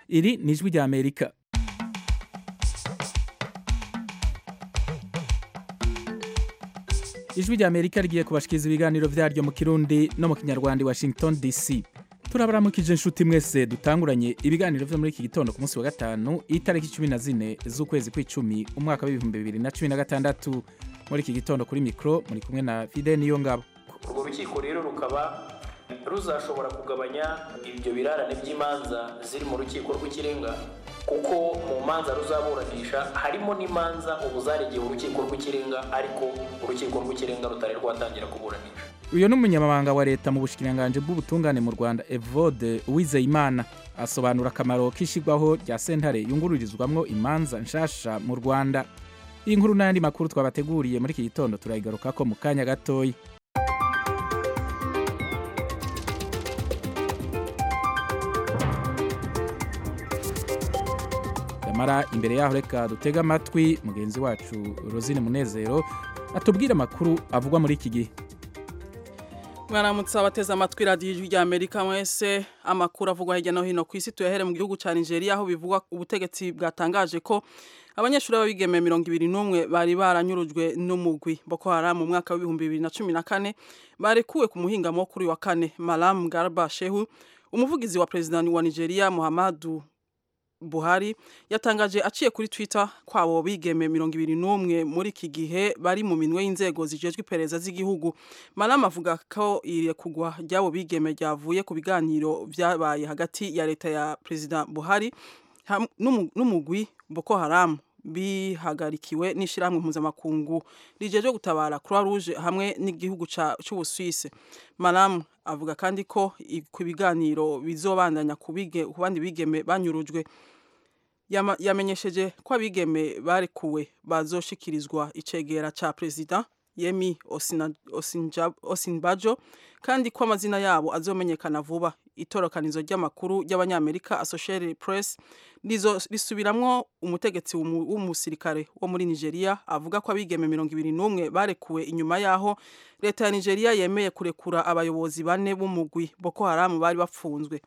iri ni ijwi rya amerika ijwi rya amerika rigiye kubashikiriza ibiganiro vyaryo mu kirundi no mu kinyarwanda i washington dc turabaramukije inshuti mwese dutanguranye ibiganiro vyo muri iki gitondo ku munsi wa gatanu itariki cumi na zine z'ukwezi kw'icumi umwaka w'ibihumbi bibiri na cumi na gatandatu muri iki gitondo kuri mikro muri kumwe na fide niyo ngabo urwo rukiko rero rukaba ruzashobora kugabanya ibyo birarane by'imanza ziri mu rukiko rw'ikirenga kuko mu manza ruzaburanisha harimo n'imanza ubu zaregeye urukiko rw'ikirenga ariko urukiko rw'ikirenga rutari rwatangira kuburanisha uyu ni umunyamabanga wa leta mu bushikiranganji bw'ubutungane mu rwanda evode uwizeyimana asobanura akamaro k'ishyirwaho rya sentare yungururizwamwo imanza nshasha mu rwanda iyi nkuru n'ayandi makuru twabateguriye muri iki gitondo turayigarukako mu kanya gatoya nyamara imbere yaho reka dutege amatwi mugenzi wacu rosine munezero atubwire amakuru avugwa muri iki gihe mwaramutse abateze amatwi radiyo ijwi rya amerika mwese amakuru avugwa hirya no hino ku isi tuyahere mu gihugu cya nigeria aho bivugwa ubutegetsi bwatangaje ko abanyeshuri b'abigeme mirongo ibiri n'umwe bari baranyurujwe n'umugwi boko haram mu mwaka w'ibihumbi bibiri na cumi na kane barekuwe ku muhingamo kuri wa kane maram garba shehu umuvugizi wa perezida wa nigeria muhammadu Buhari yatangaje aciye kuri Twitter kwabo bigeme mirongo ibiri n'umwe muri iki gihe bari mu minwe y'inzego zijejwe iperereza z'igihugu Malama avuga ko irekugwa ry'abo bigeme ryavuye ku biganiro vyabaye hagati ya leta ya Perezida Buhari n'umugwi Boko Haram bihagarikiwe n'ishyirahamwe mpuzamakungu rijeje gutabara Croix Rouge hamwe n'igihugu c'Ubusuwisi Malam avuga kandi ko ku biganiro bizobandanya ku bandi bigeme banyurujwe yamenyesheje ko abigeme barekuwe bazoshikirizwa icegera ca perezida Yemi Osinbajo kandi ko amazina yabo azomenyekana vuba itorokanizo ry'amakuru ry'abanyamerika Associated Press risubiramwo umutegetsi w'umusirikare wo muri Nigeria avuga ko abigeme mirongo ibiri n'umwe barekuwe inyuma yaho leta ya Nigeria yemeye kurekura abayobozi bane b'umugwi Boko Haram bari bapfunzwe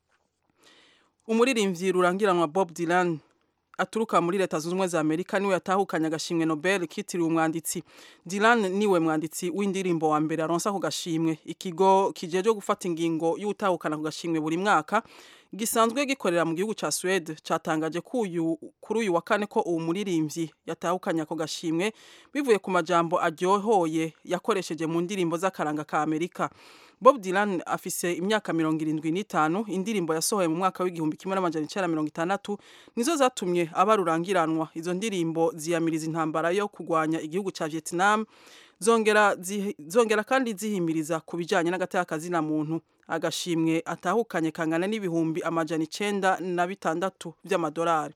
umuririmbyi rurangiranwa Bob Dylan aturuka muri leta zunze ubumwe za amerika niwe yatahukanye agashimwe nobel kitiriwe umwanditsi dylan niwe mwanditsi w'indirimbo wa mbere aronsa ku gashimwe ikigo kijeje gufata ingingo y'utahukana ku gashimwe buri mwaka gisanzwe gikorera mu gihugu ca Swede catangaje kuri uyu wa kane ko uwo muririmbyi yatahukanye ako gashimwe bivuye ku majambo aryohoye yakoresheje mu ndirimbo z'akaranga ka amerika Bob Dylan afise imyaka mirongo irindwi n'itanu indirimbo yasohoye mu mwaka w'igihumbi kimwe n'amajana icenda mirongo itandatu nizo zatumye aba rurangiranwa izo ndirimbo ziyamiriza intambara yo kurwanya igihugu ca Vietnam zongera zi, zongera kandi zihimiriza ku bijanye n'agateka na muntu agashimwe atahukanye kangana n'ibihumbi amajana icenda na bitandatu vy'amadolari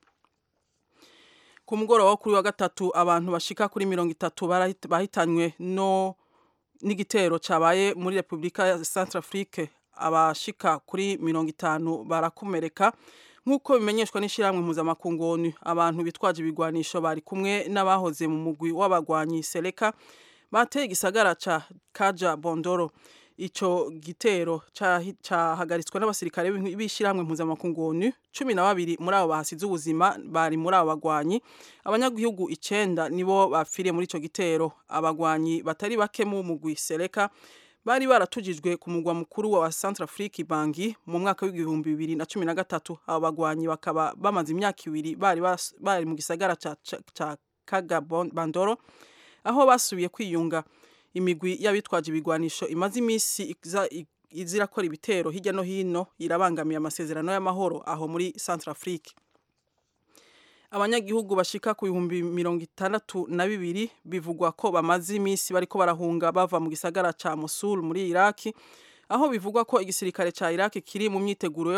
ku mugoroba wo kuri wa gatatu abantu bashika kuri mirongo itatu bahitanywe no n'igitero cabaye muri Republika ya Centrafrique abashika kuri mirongo itanu barakomereka nk'uko bimenyeshwa n'ishyirahamwe mpuzamakungu ONU abantu bitwaje ibigwanisho bari kumwe n'abahoze mu mugwi w'abagwanyi Seleka bateye igisagara ca Kaja Bondoro ico gitero cahagaritswe n'abasirikare b'ishyirahamwe mpuzamakungu ONU cumi na babiri muri abo bahasize ubuzima bari muri abo bagwanyi abanyagihugu icenda nibo bapfiriye muri ico gitero abagwanyi batari bake mu mugwi Seleka bari baratujijwe ku mugwa mukuru wa Centrafrique Bangi mu mwaka w'igihumbi bibiri na cumi na gatatu abo bagwanyi bakaba bamaze imyaka ibiri bari bari mu gisagara ca, ca, ca Kaga Bandoro aho basubiye kwiyunga imigwi y'abitwaje ibigwanisho imaze iminsi izirakora ibitero hirya no hino irabangamiye amasezerano y'amahoro aho muri Centrafrique abanyagihugu bashika ku bihumbi mirongo itandatu na bibiri bivugwa ko bamaze iminsi bariko barahunga bava mu gisagara ca Mosul muri Iraki aho bivugwa ko igisirikare ca Iraki kiri mu myiteguro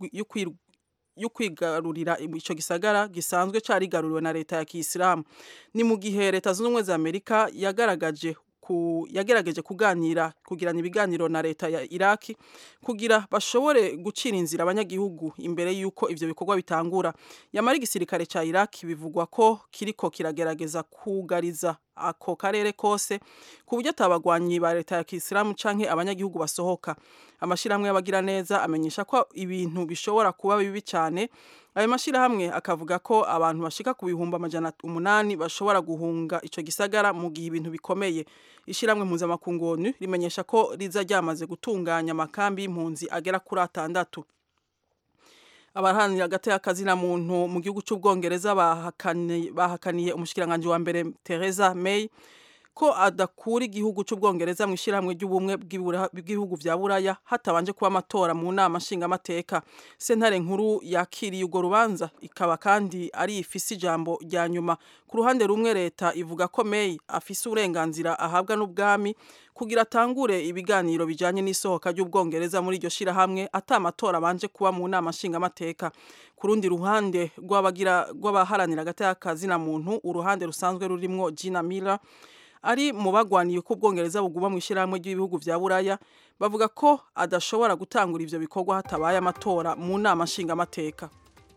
yo kwigarurira ico gisagara gisanzwe carigaruriwe na leta ya Kiyisilamu ni mu gihe leta zunze ubumwe za Amerika yagaragaje ku yagerageje kuganira kugirana ibiganiro na leta ya Iraki kugira bashobore gucira inzira abanyagihugu imbere y'uko ivyo bikorwa bitangura yamara igisirikare ca Iraki bivugwa ko kiriko kiragerageza kugariza ako karere kose ku buryo atabagwanyi ba leta ya Kisilamu canke abanyagihugu basohoka amashirahamwe y'abagira neza amenyesha ko ibintu bishobora kuba bibi cyane ayo mashirahamwe akavuga ko abantu bashika ku bihumbi amajana umunani bashobora guhunga ico gisagara mu gihe ibintu bikomeye ishiramwe mpuzamakungu ONU rimenyesha ko riza ryamaze gutunganya amakambi y'impunzi agera kuri atandatu abaharanira hagati y'akazina muntu mu gihugu cy'ubwongereza bahakaniye, bahakaniye umushikiranganje wa mbere Theresa May ko adakura igihugu cy'ubwongereza mu ishyirahamwe ry'ubumwe bw'ibihugu vya buraya hatabanje kuba amatora mu nama nshingamateka sentare nkuru yakiriye urwo rubanza ikaba kandi ari ifise ijambo rya nyuma ku ruhande rumwe leta ivuga ko May afise uburenganzira ahabwa n'ubwami kugira atangure ibiganiro bijanye n'isohoka ry'ubwongereza muri iryo shirahamwe ata amatora abanje kuba mu nama nshingamateka ku rundi ruhande rw'abagira rw'abaharanira hagati y'akazina muntu uruhande rusanzwe rurimwo Gina Miller ari mu bagwaniye ko ubwongereza buguma mu ishyirahamwe ry'ibihugu vya buraya bavuga ko adashobora gutangura ivyo bikorwa hatabaye amatora mu nama nshingamateka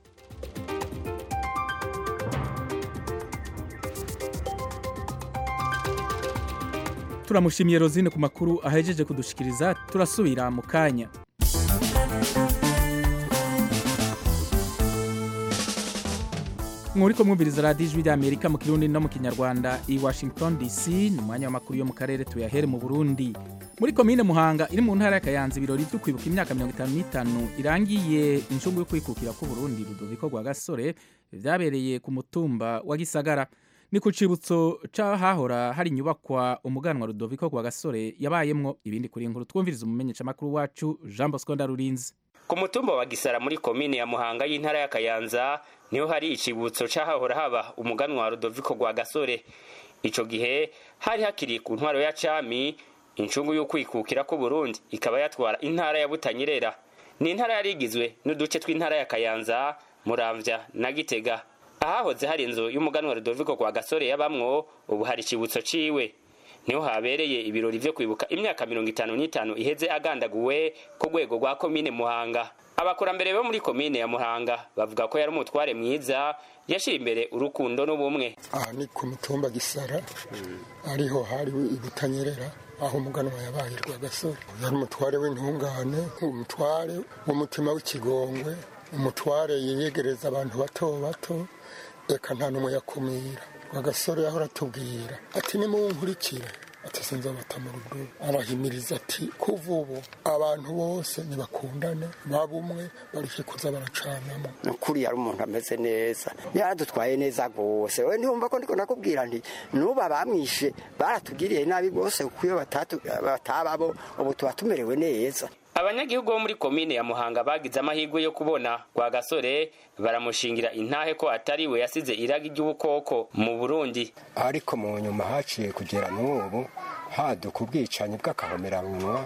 turamushimiye rozine ku makuru ahejeje kudushikiriza turasubira mu kanya mwuriko mwumviriza radiyo ijwi ry'amerika mu kirundi no mu kinyarwanda i washington dc ni umwanya w'amakuru yo mu karere tuyahere mu burundi muri komine muhanga iri mu ntara y'akayanza ibirori byo kwibuka imyaka mirongo itanu n'itanu irangiye inshungu yo kwikukira k'uburundi rudoviko rwa gasore vyabereye ku mutumba wa gisagara ni ku cibutso c'ahahora hari inyubakwa umuganwa rudoviko rwa gasore yabayemwo ibindi kuri inkuru twumviriza umumenyeshamakuru wacu jean bosco ndarurinzi ku mutumba wa gisara muri komine ya muhanga y'intara y'akayanza niho hari icibutso c'ahahora haba umuganwa wa rudoviko rwa gasore ico gihe hari hakiri ku ntwaro ya cami incungu y'ukwikukira k'uburundi ikaba yatwara intara ya butanyerera ni intara yari igizwe n'uduce tw'intara ya kayanza muramvya na gitega ahahoze hari inzu y'umuganwa rudoviko rwa gasore yabamwo ubu hari icibutso ciwe niho habereye ibirori vyo kwibuka imyaka mirongo itanu n'itanu iheze agandaguwe ku rwego rwa komine muhanga abakurambere bo muri komine ya muhanga bavuga ko yari umutware mwiza yashira imbere urukundo n'ubumwe aha ni ku mutumba gisara ariho hari ibutanyerera aho umuganwa yabaye rwa gasore yari umutware w'intungane umutware w'umutima w'ikigongwe umutware yegereza abantu bato bato reka nta n'umwe yakumira rwagasore yahora atubwira ati nimunkurikire ati sinzabata mu rugo arahimiriza ati kuva ubu abantu bose nibakundane baba umwe bareke kuza baracanamo nukuri yari umuntu ameze neza yaradutwaye neza rwose we ntiwumva ko ndiko nakubwira nti nuba bamwishe baratugiriye nabi rwose kuko iyo batababo ubu tuba tumerewe neza abanyagihugu bo muri komine ya muhanga bagize amahirwe yo kubona rwa gasore baramushingira intahe ko atari we yasize iragi ry'ubukoko mu burundi ariko mu nyuma haciye kugera n'ubu haduka ubwicanyi bw'akahomeranwa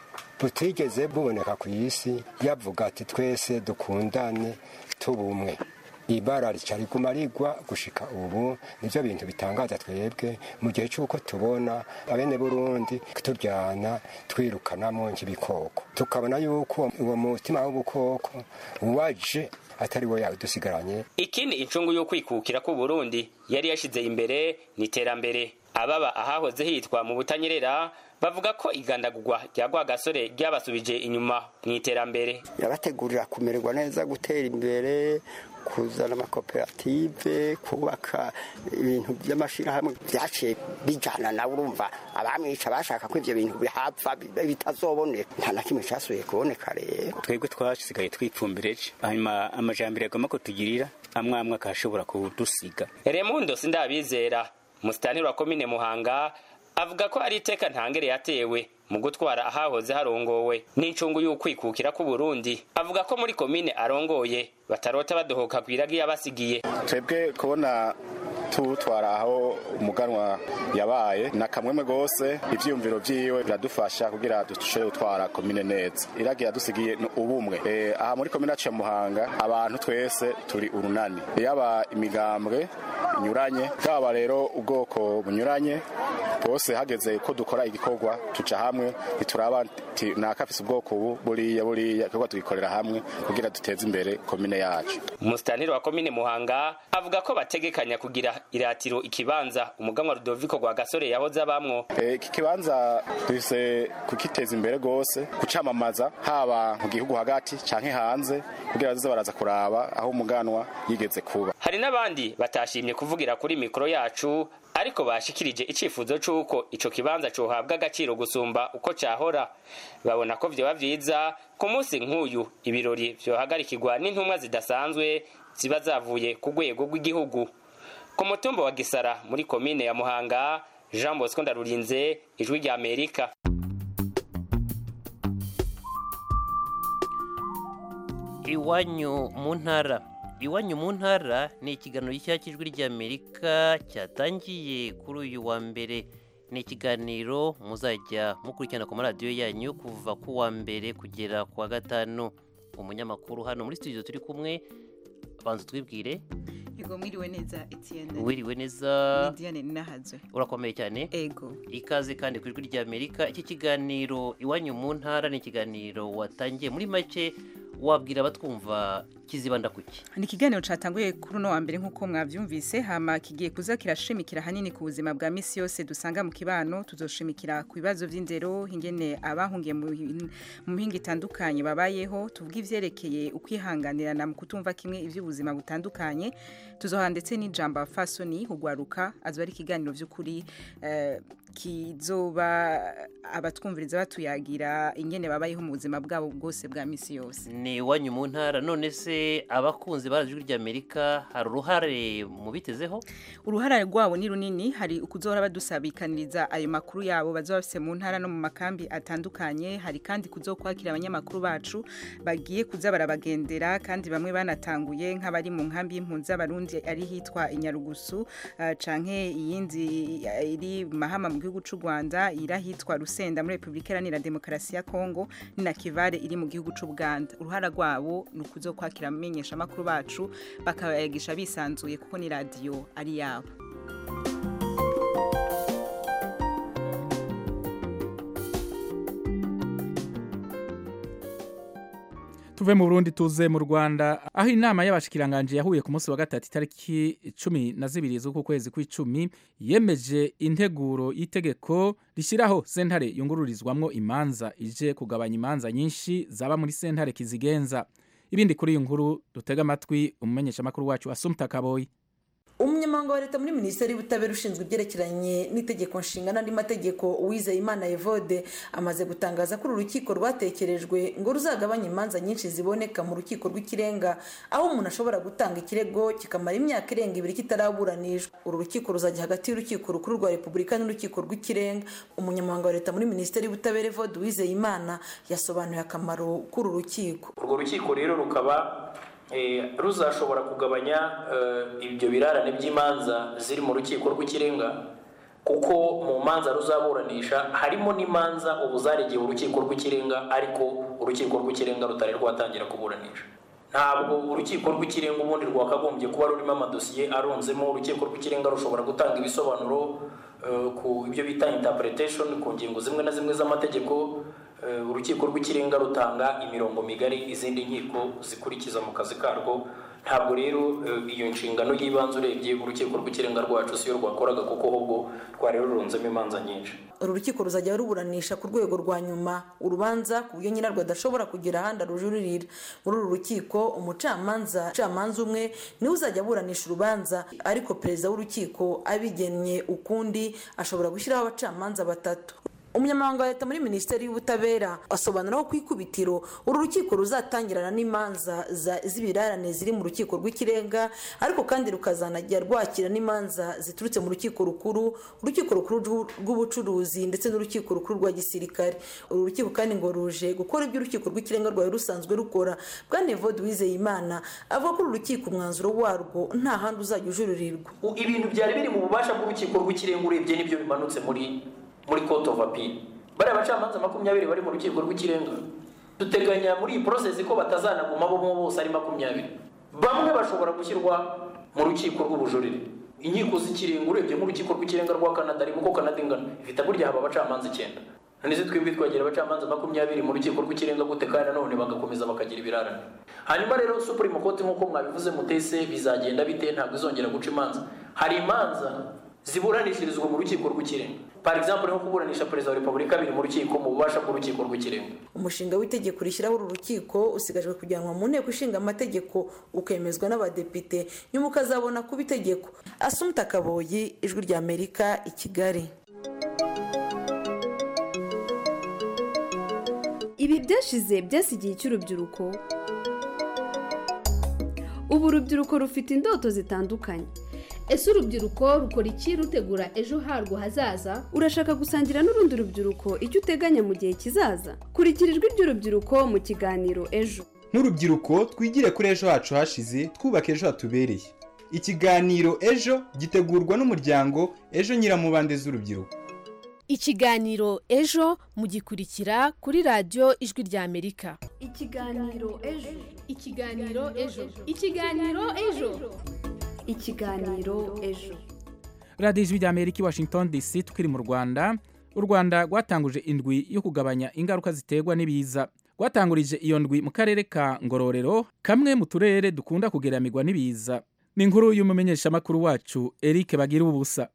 butigeze buboneka ku isi yavuga ati twese dukundane tubumwe ibara rica riguma rigwa gushika ubu nivyo bintu bitangaza twebwe mu gihe c'uko tubona abene burundi turyana twirukanamo nk'ibikoko tukabona yuko uwo mutima w'ubukoko waje atari we yadusigaranye ikindi incungu y'ukwikukira k'uburundi yari yashize imbere ni iterambere ababa ahahoze hitwa mu butanyerera bavuga ko igandagurwa rya rwagasore ryabasubije inyuma mu iterambere yabategurira kumererwa neza gutera imbere kuzana amakoperative kubaka ibintu by'amashyirahamwe byaciye bijyana nawe urumva abamwica bashaka ko ibyo bintu bihapfa bitazoboneka nta na kimwe cyasubiye kuboneka rero twebwe twasigaye twipfumbireje hanyuma amajambere agomba kutugirira amwe amwe akashobora kudusiga remundo sindabizera musitantiri wa komine muhanga avuga ko ari iteka ntangere yatewe mu gutwara ahahoze harongowe n'incungu y'ukwikukira k'uburundi avuga ko muri komine arongoye batarota badohoka ku iragi yabasigiye twebwe kubona tuwutwara aho umuganwa yabaye na kamwemwe rwose ivyiyumviro vyiwe biradufasha kugira dushobore gutwara komine neza iragi yadusigiye ni ubumwe e, aha muri komine yacu ya muhanga abantu twese turi urunani yaba imigambwe inyuranye bwaba rero ubwoko bunyuranye bose hageze ko dukora igikorwa tuca hamwe ntituraba ati nakafise ubwoko ubu buriya buriya igikorwa tugikorera hamwe kugira duteze imbere komine yacu umusitanteri wa komine muhanga avuga ko bategekanya kugira iratiro ikibanza umuganwa rudoviko rwa gasore yahoze abamwo Eh, iki kibanza dufise kukiteza imbere rwose kucamamaza haba mu gihugu hagati canke hanze kugira bazoze baraza kuraba aho umuganwa yigeze kuba hari n'abandi batashimye kuvugira kuri mikoro yacu ariko bashikirije icifuzo c'uko ico kibanza cohabwa agaciro gusumba uko cahora babona ko vyoba vyiza ku munsi nk'uyu ibirori vyohagarikirwa n'intumwa zidasanzwe ziba zavuye ku rwego rw'igihugu ku mutumba wa gisara muri komine ya muhanga jean bosco ndarurinze ijwi rya amerika iwanyu mu ntara iwanyu mu ntara ni ikiganiro gishya cy'ijwi ry'amerika cyatangiye kuri uyu wa mbere ni ikiganiro muzajya mukurikirana ku maradiyo yanyu kuva ku wa mbere kugera ku wa gatanu umunyamakuru hano muri studio turi kumwe banza twibwire Ego mwiriwe neza Etienne. wiriwe neza Ni Diane Ninahazwe. urakomeye cyane Ego. ikaze kandi ku ijwi ry'amerika iki kiganiro iwanyu mu ntara ni ikiganiro watangiye muri make wabwira abatwumva kizibanda kuki Ni ikiganiro catanguye kuri uno wa mbere nk'uko mwavyumvise hama kigiye kuza kirashimikira hanini ku buzima bwa misi yose dusanga mu kibano tuzoshimikira ku bibazo vy'indero ingene abahungiye mu hin- mu mpinga itandukanye babayeho tuvuga ivyerekeye ukwihanganirana mu kutumva kimwe ivy'ubuzima butandukanye tuzoha ndetse n'ijambo fasoni hugwaruka azoba ari ikiganiro vy'ukuri eh, kizoba abatwumviriza batuyagira ingene babayeho mu buzima bwabo bwose bwa misi yose ni iwanyu mu ntara none se abakunzi ba ijwi ry'amerika hari uruhare mubitezeho uruhara rwabo ni runini hari ukuzohora badusabikaniriza ayo makuru yabo bazoba bafise mu ntara no mu makambi atandukanye hari kandi kuzokwakira abanyamakuru bacu bagiye kuza barabagendera kandi bamwe banatanguye nk'abari mu nkambi y'impunzi z'abarundi ari hitwa inyarugusu uh, canke iyindi eh, iri mahama mu gihugu c'u Rwanda iri ahitwa Rusenda muri Republika Iharanira Demokarasi ya Kongo ni na Kivare iri mu gihugu c'u Buganda uruhara rwabo ni ukuzokwakira amenyesha amakuru bacu bakabayagisha bisanzuye kuko ni radio ari yabo tuve mu Burundi tuze mu Rwanda aho inama y'abashikiranganje yahuye ku munsi wa gatatu itariki cumi na zibiri z'uku kwezi kw'icumi yemeje integuro y'itegeko rishyiraho sentare yungururizwamwo imanza ije kugabanya imanza nyinshi zaba muri sentare kizigenza ibindi kuri iyi nkuru dutega amatwi umumenyeshamakuru wacu Asumta Kaboyi umunyamabanga wa leta muri minisiteri y'ubutabera ushinzwe ibyerekeranye n'itegeko nshinga n'andi mategeko uwizeyimana evode amaze gutangaza ko uru rukiko rwatekerejwe ngo ruzagabanye imanza nyinshi ziboneka mu rukiko rw'ikirenga aho umuntu ashobora gutanga ikirego kikamara imyaka irenga ibiri kitaraburanishwa uru rukiko ruzajya hagati y'urukiko rukuru rwa repubulika n'urukiko rw'ikirenga umunyamabanga wa leta muri minisiteri y'ubutabera evode uwizeyimana yasobanuye akamaro k'uru rukiko urwo rukiko rero rukaba eh, ruzashobora kugabanya eh, ibyo birarane by'imanza ziri mu rukiko rw'ikirenga kuko mu manza ruzaburanisha harimo n'imanza ubu zaregeye urukiko rw'ikirenga ariko urukiko rw'ikirenga rutari rwatangira kuburanisha ntabwo urukiko rw'ikirenga ubundi rwakagombye kuba rurimo amadosiye arunzemo urukiko rw'ikirenga rushobora gutanga ibisobanuro eh, ku ibyo bita interpretation ku ngingo zimwe na zimwe z'amategeko Eh, urukiko rw'ikirenga rutanga imirongo migari izindi nkiko zikurikiza mu kazi karwo ntabwo rero eh, iyo nshingano y'ibanze urebye urukiko rw'ikirenga rwacu siyo rwakoraga kuko ahubwo rwari rurunzemo imanza nyinshi uru rukiko ruzajya ruburanisha ku rwego rwa nyuma urubanza ku buryo nyirarwo adashobora kugira ahandi arujuririra muri uru rukiko umucamanza umucamanza umwe niwe uzajya aburanisha urubanza ariko perezida w'urukiko abigennye ukundi ashobora gushyiraho abacamanza batatu umunyamabanga wa leta muri minisiteri y'ubutabera asobanura ko ku ikubitiro uru rukiko ruzatangirana n'imanza za- z'ibirarane ziri mu rukiko rw'ikirenga ariko kandi rukazanajya rwakira n'imanza ziturutse mu rukiko rukuru urukiko rukuru rw'u- rw'ubucuruzi ndetse n'urukiko rukuru rwa gisirikare uru rukiko kandi ngo ruje gukora ibyo urukiko rw'ikirenga rwawe rusanzwe rukora bwana evode wizeyimana avuga ko uru rukiko umwanzuro warwo nta handi uzajya ujuririrwa U- ibintu byari biri mu bubasha bw'urukiko rw'ikirenga urebye n'ibyo bimanutse muri muri court of appeal bariya bacamanza makumyabiri bari mu rukiko rw'ikirenga duteganya muri iyi process ko batazanaguma bo bose ari makumyabiri bamwe bashobora gushyirwa mu rukiko rw'ubujurire inkiko z'ikirenga urebye nk'urukiko rw'ikirenga rwa canada rimo uko canada ingana ifite burya haba abacamanza icyenda none twebwe twagera abacamanza makumyabiri mu rukiko rw'ikirenga gute kandi nanone bagakomeza bakagira ibirarane hanyuma rero supreme court nk'uko mwabivuze mutese bizagenda bite ntabwo izongera guca imanza hari imanza ziburanishirizwa mu rukiko rw'ikirenga par exemple nko kuburanisha perezida wa repubulika biri mu rukiko mu bubasha bw'urukiko rw'ikirenga umushinga w'itegeko rishyiraho uru rukiko usigajwe kujyanwa mu nteko ishinga amategeko ukemezwa n'abadepite nyuma ukazabona kuba itegeko asumuta kaboyi ijwi rya amerika i kigali ibi byashize byasigiye icy'urubyiruko ubu urubyiruko rufite indoto zitandukanye ese urubyiruko rukora iki rutegura ejo harwo hazaza urashaka gusangira n'urundi rubyiruko icyo uteganya mu gihe kizaza kurikira ijwi ry'urubyiruko mu kiganiro ejo nk'urubyiruko twigire kuri ejo hacu hashize twubake ejo hatubereye ikiganiro ejo gitegurwa n'umuryango ejo nyiramubande z'urubyiruko ikiganiro ejo mugikurikira kuri radiyo ijwi rya amerika ikiganiro ejo ikiganiro ejo ikiganiro ejo ikiganiro ejo radiyo ijwi rya amerika i washington dc tukiri mu rwanda u rwanda rwatanguje indwi yo kugabanya ingaruka ziterwa n'ibiza rwatangurije iyo ndwi mu karere ka ngororero kamwe mu turere dukunda kugeramirwa n'ibiza ni inkuru y'umumenyeshamakuru wacu eric bagira ubusa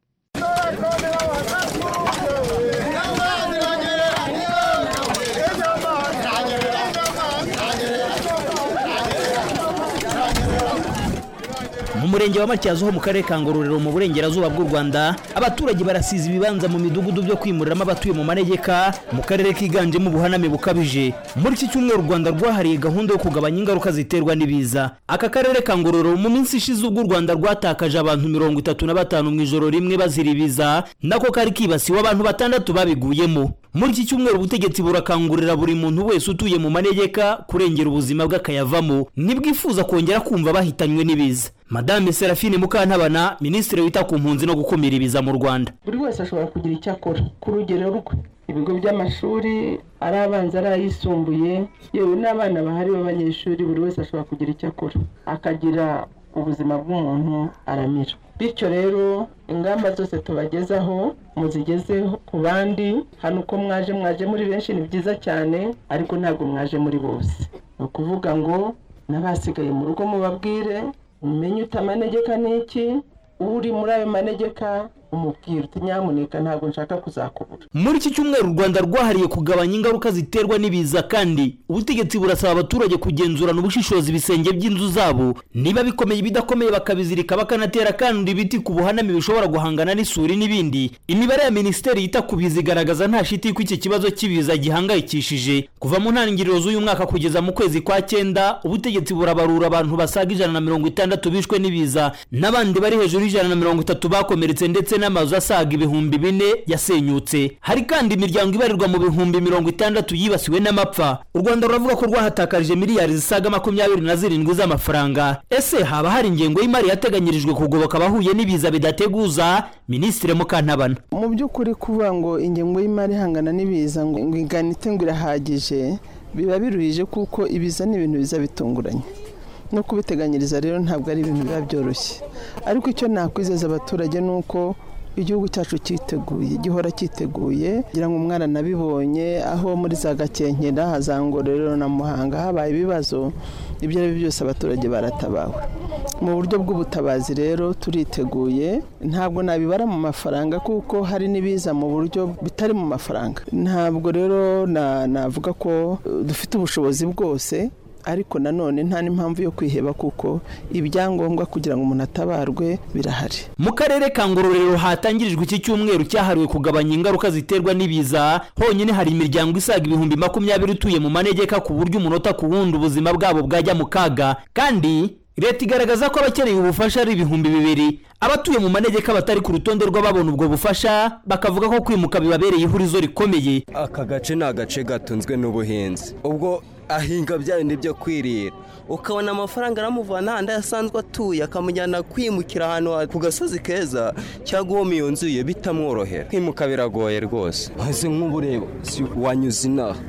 mu murenge wa matyazo ho mu karere ka ngororero mu burengerazuba bw'u rwanda abaturage barasiza ibibanza mu midugudu byo kwimuriramo abatuye mu manegeka mu karere kiganjemo ubuhaname bukabije muri iki cyumweru u rwanda rwahariye gahunda yo kugabanya ingaruka ziterwa n'ibiza aka karere ka ngororero mu minsi ishize ubwo u rwanda rwatakaje abantu mirongo itatu na batanu mu ijoro rimwe bazira ibiza nako kari kibasiwe abantu batandatu babiguyemo muri iki cyumweru ubutegetsi burakangurira buri muntu wese utuye mu manegeka kurengera ubuzima bw'akayavamo ntibwifuza kongera kumva bahitanywe n'ibiza madame serafine mukantabana minisitiri wita ku mpunzi no gukumira ibiza mu rwanda buri wese ashobora kugira icyo akora ku rugero rwe ibigo by'amashuri ari abanza ari ayisumbuye yewe n'abana bahari b'abanyeshuri buri wese ashobora kugira icyo akora akagira ubuzima bw'umuntu aramira bityo rero ingamba zose tubagezaho muzigezeho ku bandi hano uko mwaje mwaje muri benshi ni byiza cyane ariko ntabwo mwaje muri bose ni ukuvuga ngo n'abasigaye mu rugo mubabwire umenye uta amanegeka n'iki uri muri ayo manegeka umubwira uti nyamuneka ntabwo nshaka kuzakubura muri iki cyumweru u rwanda rwahariye kugabanya ingaruka ziterwa n'ibiza kandi ubutegetsi burasaba abaturage kugenzurana ubushishozi ibisenge by'inzu zabo niba bikomeye ibidakomeye bakabizirika bakanatera kandi ibiti ku buhaname bishobora guhangana n'isuri n'ibindi imibare ya minisiteri yita ku biza igaragaza nta shiti ko iki kibazo cy'ibiza gihangayikishije kuva mu ntangiriro z'uyu mwaka kugeza mu kwezi kwa cyenda ubutegetsi burabarura abantu basaga ijana na mirongo itandatu bishwe n'ibiza n'abandi bari hejuru y'ijana na mirongo itatu bakomeretse ndetse n'amazu asaga ibihumbi bine yasenyutse hari kandi imiryango ibarirwa mu bihumbi mirongo itandatu yibasiwe n'amapfa u rwanda ruravuga ko rwahatakarije miliyari zisaga makumyabiri na zirindwi z'amafaranga ese haba hari ingengo y'imari yateganyirijwe kugoboka abahuye n'ibiza bidateguza minisitiri mukantabana mu by'ukuri kuvuga ngo ingengo y'imari ihangana n'ibiza ngo ingana ngo irahagije biba biruhije kuko ibiza ni ibintu biza bitunguranye no kubiteganyiriza rero ntabwo ari ibintu biba byoroshye ariko icyo nakwizeza abaturage ni uko igihugu cyacu cyiteguye gihora cyiteguye kugira ngo umwana nabibonye aho muri za gakenkera hazangororero na muhanga habaye ibibazo ibyo ari byo byose abaturage baratabawe mu buryo bw'ubutabazi rero turiteguye ntabwo nabibara mu mafaranga kuko hari n'ibiza mu buryo bitari mu mafaranga ntabwo rero navuga ko dufite ubushobozi bwose ariko nanone nta n'impamvu yo kwiheba kuko ibyangombwa kugira ngo umuntu atabarwe birahari mu karere ka ngororero hatangirijwe iki cyumweru cyahariwe kugabanya ingaruka ziterwa n'ibiza honyine hari imiryango isaga ibihumbi makumyabiri utuye mu manegeka ku buryo umunota ku wundi ubuzima bwabo bwajya mu kaga kandi leta igaragaza ko abakeneye ubufasha ari ibihumbi bibiri abatuye mu manegeka batari ku rutonde rw'ababona ubwo bufasha bakavuga ko kwimuka bibabereye ihurizo rikomeye aka gace ni agace gatunzwe n'ubuhinzi ubwo ahinga bya bindi byo kwirira ukabona amafaranga aramuvana ahandi asanzwe atuye akamujyana kwimukira ahantu ku gasozi keza cyangwa uwo iyo nzu ye bitamworohera kwimuka biragoye rwose maze nk'ubu reba wanyuze inaha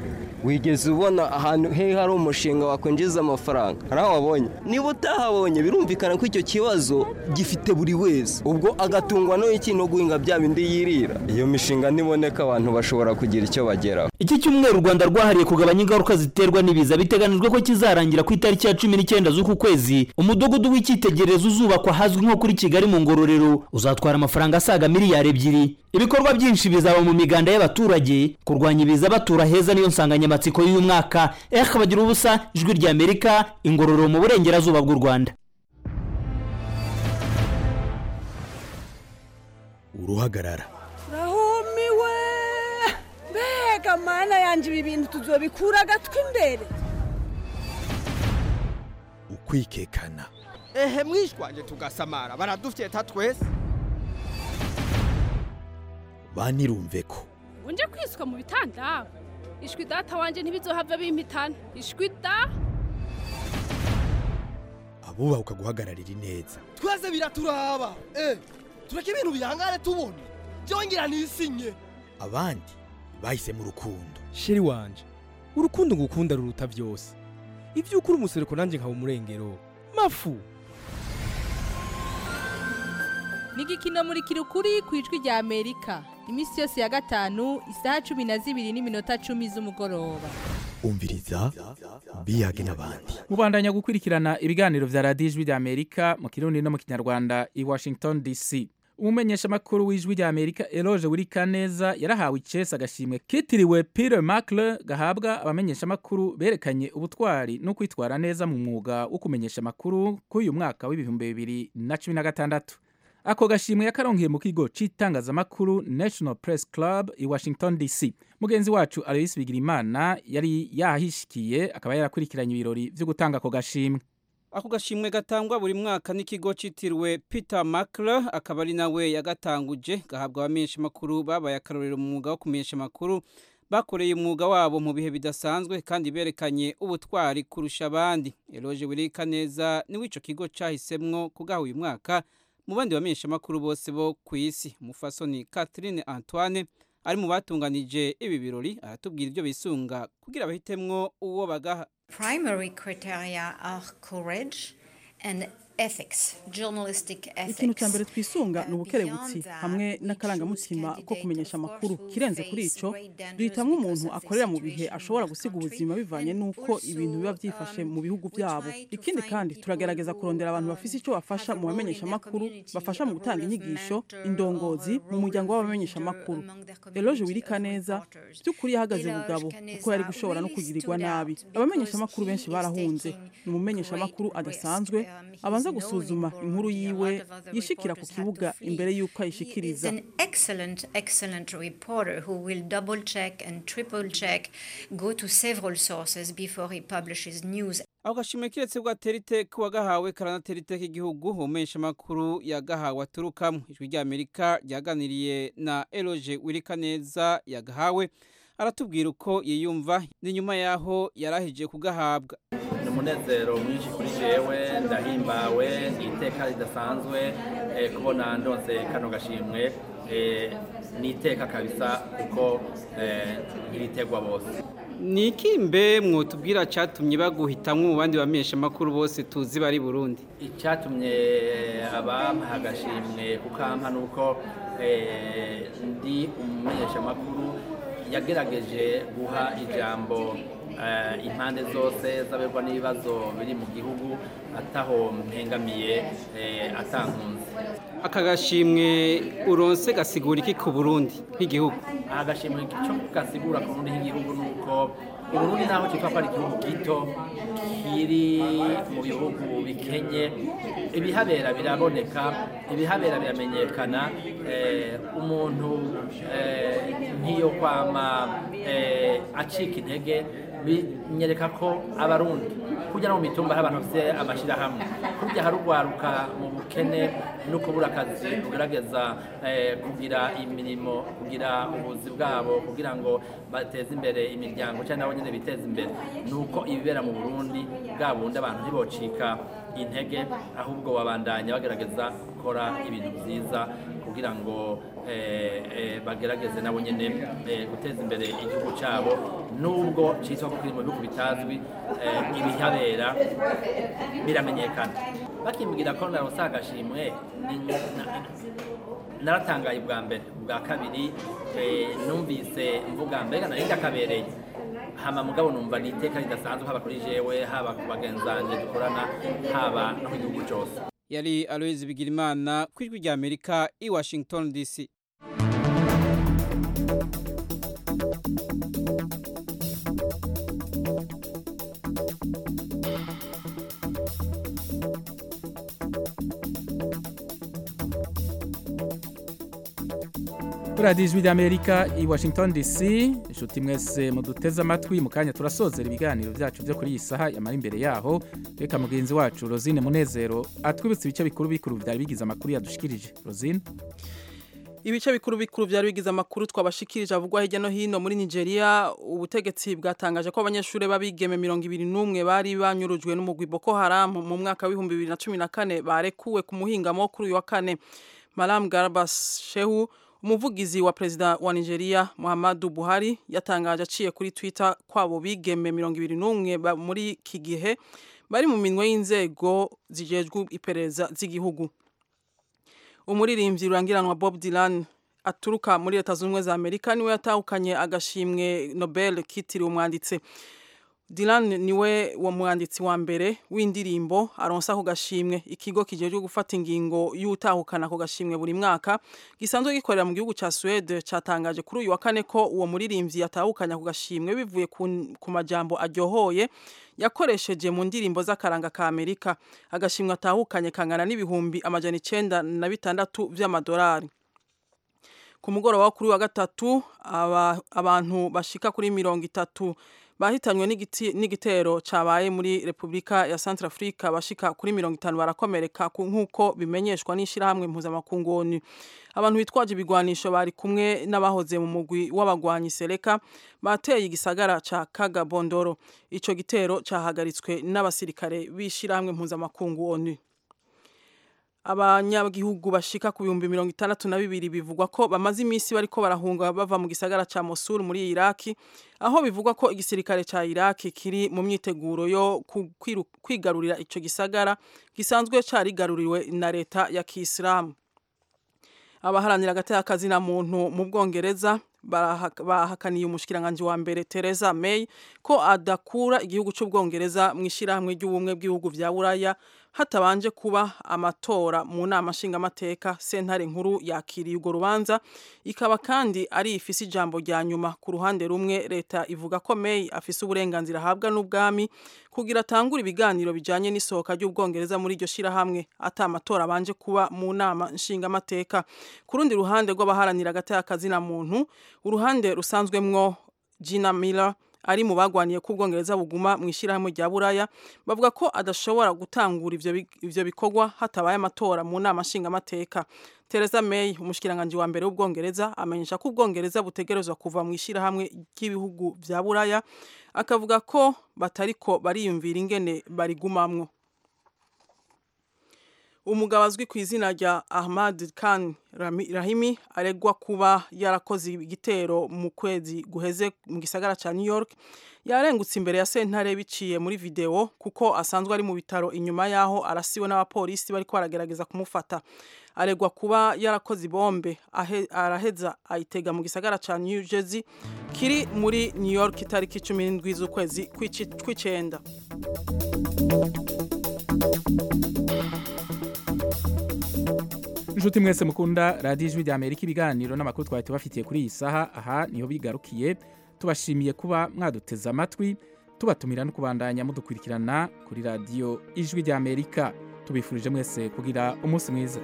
wigeze ubona ahantu he hari umushinga wakwinjiza amafaranga hari aho wabonye niba utahabonye birumvikana ko icyo kibazo gifite buri wese ubwo agatungwa n'iki no guhinga bya bindi yirira iyo mishinga niboneka abantu bashobora kugira icyo bageraho iki cyumweru u rwanda rwahariye kugabanya ingaruka ziterwa n'ibiza biteganijwe ko kizarangira ku itariki ya cumi n'icyenda z'uku kwezi umudugudu w'icyitegererezo uzubakwa ahazwi nko kuri kigali mu ngororero uzatwara amafaranga asaga miliyari ebyiri ibikorwa byinshi bizaba mu miganda y'abaturage kurwanya ibiza batura heza niyo nsanganyamatsiko y'uyu mwaka eka bagira ubusa ijwi ry'amerika ingororero mu burengerazuba bw'u rwanda uruhagarara rahumiwe mbega mana yanjye ibi bintu tuzobikura agatwi imbere ukwikekana ehe mwishwanje tugasamara baradufyeta twese banirumve ko unje kwiswa mu bitanda ishwi data wanje ntibizohava bimpitana ishwi da abubaha ukaguhagararira ineza twese biraturaba eh tureke ibintu bihangane tubone byongera nisinye abandi bahisemo urukundo sheri wanje urukundo ngukunda ruruta byose ibyo ukuri umusereko nanjye nkaba umurengero mafu ni igikino muri kirukuri ku ijwi rya amerika iminsi yose ya gatanu isaha cumi na zibiri n'iminota cumi z'umugoroba umviriza biyage n'abandi mubandanya gukurikirana ibiganiro vya radiyo ijwi rya amerika mu kirundi no mu kinyarwanda i washington dc umumenyeshamakuru w'ijwi rya amerika eloge wirikaneza yarahawe icesa agashimwe kitiriwe peter macle gahabwa abamenyeshamakuru berekanye ubutwari no kwitwara neza mu mwuga wo kumenyesha amakuru kuri uyu mwaka w'ibihumbi bibiri na cumi na gatandatu ako gashimwe yakaronkeye mu kigo c'itangazamakuru national press club i washington dc mugenzi wacu aloyisi bigirimana yari yahishikiye akaba yarakurikiranye ibirori vyo gutanga ako gashimwe ako gashimwe gatangwa buri mwaka n'ikigo citiriwe peter makle akaba ari nawe yagatanguje gahabwa abamenyesha amakuru babaye akarorero mu mwuga wo kumenyesha amakuru bakoreye umwuga wabo mu bihe bidasanzwe kandi berekanye ubutwari kurusha abandi eloge wirika neza niwe ico kigo cahisemwo kugaha uyu mwaka mu bandi bamenyesha amakuru bose bo ku isi umufasoni catherine antoine ari mu batunganije ibi birori aratubwira ibyo bisunga kugira bahitemwo uwo bagaha primary criteria are courage and ethics journalistic ethics ikintu cya mbere twisunga ni ubukerebutsi hamwe n'akarangamutima ko kumenyesha amakuru kirenze kuri ico duhitamwo umuntu akorera mu bihe ashobora gusiga ubuzima bivanye n'uko ibintu biba byifashe mu bihugu byabo ikindi kandi turagerageza kurondera abantu bafise icyo bafasha mu bamenyesha amakuru bafasha mu gutanga inyigisho indongozi mu muryango w'abamenyesha amakuru eloge wirika neza by'ukuri yahagaze bugabo kuko yari gushobora no kugirirwa nabi abamenyesha amakuru benshi barahunze ni umumenyesha amakuru adasanzwe abanza gusuzuma inkuru yiwe yishikira ku kibuga imbere y'uko ayishikiriza an excellent excellent reporter who will double check and triple check go to several sources before he publishes news ako gashimwe kiretse bwatera iteka uwagahawe karanatera iteka igihugu umumenyesha amakuru yagahawe aturukamo ijwi rya amerika ryaganiriye na eloge wirika neza yagahawe aratubwira uko yiyumva ni nyuma y'aho yarahije kugahabwa ni umunezero mwinshi kuri jewe ndahimbawe ni iteka ridasanzwe eh, kubona ndonse kano gashimwe eh, ni iteka kabisa kuko eh, ntiritegwa bose ni iki mbe mwotubwira cyatumye baguhitamwo mu bandi bamenyesha amakuru bose tuzi bari burundi icyatumye abampaha agashimwe kukampa ni uko eh, ndi umumenyeshamakuru yagerageje guha ijambo eh, impande zose z'aberwa n'ibibazo biri mu gihugu ataho mpengamiye eh, atankunze aka gashimwe uronse gasigura iki ku burundi nk'igihugu aha gashimwe cyo gasigura ku burundi nk'igihugu ni uko uburundi naho cyitwa ko ari igihugu gito kiri mu bihugu bikenye ibihabera biraboneka ibihabera biramenyekana eh, umuntu eh, nk'iyo kwama eh, acika intege binyereka ko abarundi kujya no mu mitumba hari abantu bafite amashyirahamwe kujya harugwaruka mu bukene no kubura akazi kugerageza eh, kugira imirimo kugira ubuzi bwabo kugira ngo bateze imbere imiryango cyangwa nabo nyine biteze imbere ni uko ibibera mu burundi bwa bundi abantu ntibocika intege ahubwo babandanya bagerageza gukora ibintu byiza ku kugira ngo eh, eh, bagerageze nabo nyene eh, guteza imbere igihugu cyabo nubwo cyitwa ko kiri mu bihugu bitazwi eh, ibihabera biramenyekana bakimbwira ko naronse agashimwe ni- na- naratangaye bwa mbere bwa kabiri eh, numvise mvuga mbega nari ndakabereye hama mugabo numva ni iteka ridasanzwe haba kuri jewe haba ku bagenzi banje dukorana haba no mu gihugu cyose yari aloyizi bigirimana ku ijwi rya amerika i washington dc radiyo ijwi ry'amerika i washington dc inshuti mwese muduteze amatwi mu kanya turasozera ibiganiro byacu byo kuri iyi saha yamara imbere yaho reka mugenzi wacu rosine munezero atwibutse ibice bikuru bikuru byari bigize amakuru yadushikirije rosine ibice bikuru bikuru byari bigize amakuru twabashikirije avugwa hirya no hino muri Nigeria ubutegetsi bwatangaje ko abanyeshuri b'abigeme mirongo ibiri n'umwe bari banyurujwe n'umugwi Boko Haram mu mwaka w'ibihumbi bibiri na cumi na kane barekuwe ku muhingamo kuri uyu wa kane Malam Garba Shehu umuvugizi wa perezida wa Nigeria Muhammadu Buhari yatangaje aciye kuri Twitter kwabo bigeme mirongo ibiri n'umwe ba- muri iki gihe bari mu minwe y'inzego zijejwe iperereza z'igihugu umuririmbyi rurangiranwa Bob Dylan aturuka muri leta zunze ubumwe za Amerika niwe yatahukanye agashimwe Nobel kitiriwe umwanditsi Dylan niwe wa mwanditsi wa mbere w'indirimbo aronsa ako gashimwe ikigo kijejwe gufata ingingo y'utahukana ako gashimwe buri mwaka gisanzwe gikorera mu gihugu ca Suède catangaje kuri uyu wa kane ko uwo muririmbyi yatahukanye ako gashimwe bivuye ku, ku majambo aryohoye yakoresheje mu ndirimbo z'akaranga ka Amerika agashimwe atahukanye kangana n'ibihumbi amajana icenda na bitandatu vy'amadolari ku mugoroba wo kuri wa gatatu aba, abantu bashika kuri mirongo itatu bahitanywe n'igiti- n'igitero cabaye muri Republika ya Centrafrica bashika kuri mirongo itanu barakomereka ku- nk'uko bimenyeshwa n'ishirahamwe mpuzamakungu ONU abantu bitwaje ibigwanisho bari kumwe n'abahoze mu mugwi w'abagwanyi Seleka bateye igisagara ca Kagabondoro ico gitero cahagaritswe n'abasirikare b'ishirahamwe mpuzamakungu ONU abanyagihugu bashika ku bihumbi mirongo itandatu na bibiri bivugwa ko bamaze iminsi bariko barahunga bava mu gisagara ca Mosul muri Iraki aho bivugwa ko igisirikare ca Iraki kiri mu myiteguro yo ku- kwiru- kwigarurira ico gisagara gisanzwe carigaruriwe na leta ya Kiislamu abaharanira agateka na muntu mu Bwongereza barahak- bahakaniye umushikiranganje wa mbere Theresa May ko adakura igihugu c'Ubwongereza mu ishirahamwe ry'ubumwe bw'ibihugu vya Buraya hatabanje kuba amatora mu nama nshingamateka sentare nkuru yakiriye urwo rubanza ikaba kandi ari ifise ijambo rya nyuma ku ruhande rumwe leta ivuga ko May afise uburenganzira ahabwa n'ubwami kugira atangure ibiganiro bijanye n'isohoka ry'ubwongereza muri iryo shirahamwe ata amatora abanje kuba mu nama nshingamateka ku rundi ruhande rw'abaharanira agateka na muntu uruhande rusanzwemwo Gina Miller ari mu bagwaniye ko ubwongereza buguma mu ishyirahamwe rya buraya bavuga ko adashobora gutangura ivyo bi- ivyo bikorwa hatabaye amatora mu nama nshingamateka Theresa May umushikiranganje wa mbere w'ubwongereza amenyesha ko ubwongereza butegerezwa kuva mu ishyirahamwe ry'ibihugu vya buraya akavuga ko batariko bariyumvira ingene barigumamwo umugabo azwi ku izina rya Ahmad Khan Rami- Rahimi aregwa kuba yarakoze igitero mu kwezi guheze mu gisagara ca New York yarengutse imbere ya sentare biciye muri video kuko asanzwe ari mu bitaro inyuma yaho arasiwe n'abapolisi bariko baragerageza kumufata aregwa kuba yarakoze ibombe ahe- araheza ayitega mu gisagara ca New Jersey kiri muri New York itariki 17 z'ukwezi kw'ici- kw'icenda inshuti mwese mukunda radiyo ijwi rya amerika ibiganiro n'amakuru twari tubafitiye kuri iyi saha aha niho bigarukiye tubashimiye kuba mwaduteze amatwi tubatumira no kubandanya mudukurikirana kuri radiyo ijwi rya amerika tubifurije mwese kugira umunsi mwiza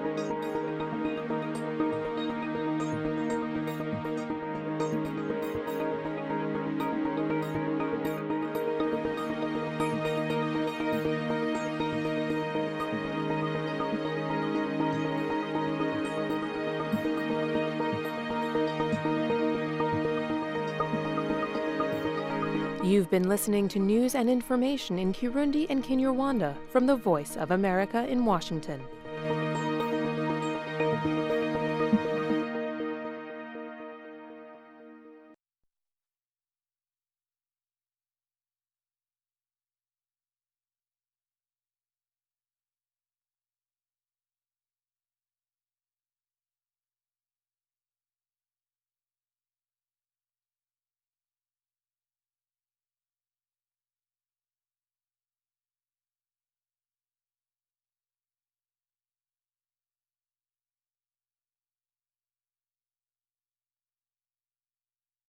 You've been listening to news and information in Kirundi and Kinyarwanda from the Voice of America in Washington.